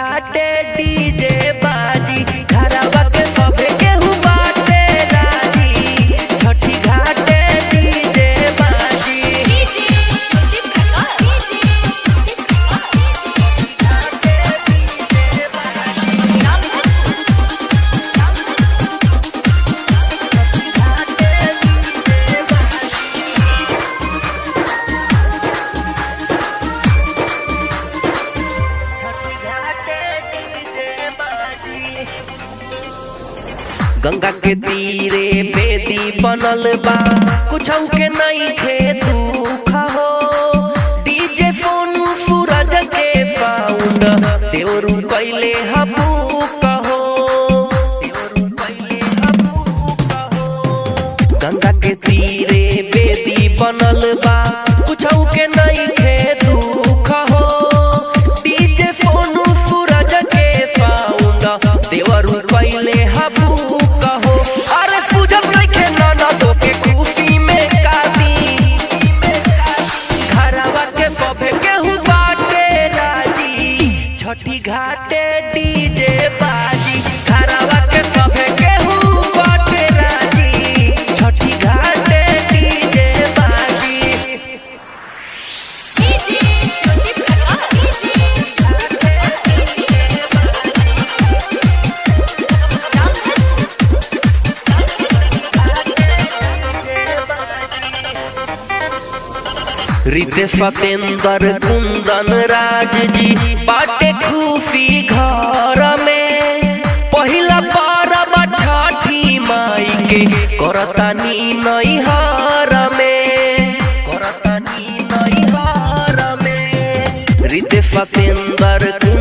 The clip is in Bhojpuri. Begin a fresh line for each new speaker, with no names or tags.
घाटे डीजे बाजी घरवा के सभे केहू बाटे राजी छठी घाटे डीजे बाजी छठी घाटे डीजे बाजी गंगा के तीरे बेदी बनल बा कुछ के नहीं खे दुख हो डीजे फोन सूरज के साउंड देवरू कैले हबू कहो देवरू कैले हबू कहो गंगा के तीरे बेदी बनल बा कुछ के नहीं खे दुख हो डीजे फोन सूरज के साउंड देवरू कैले हबू कहो अरे पूजब रखे नाना तो के खुशी में कादी घरवा के सभे केहू बाटे राजी छठी घाटे डीजे बाजी घरवा के सभे केहू बाटे राजी छठी घाटे डीजे बाजी रिते सतेंद्र कुंदन राज जी बाटे खुशी घर में पहिला परब छठी माई के करतानी नैहर में करतानी नैहर में रिते सतेंद्र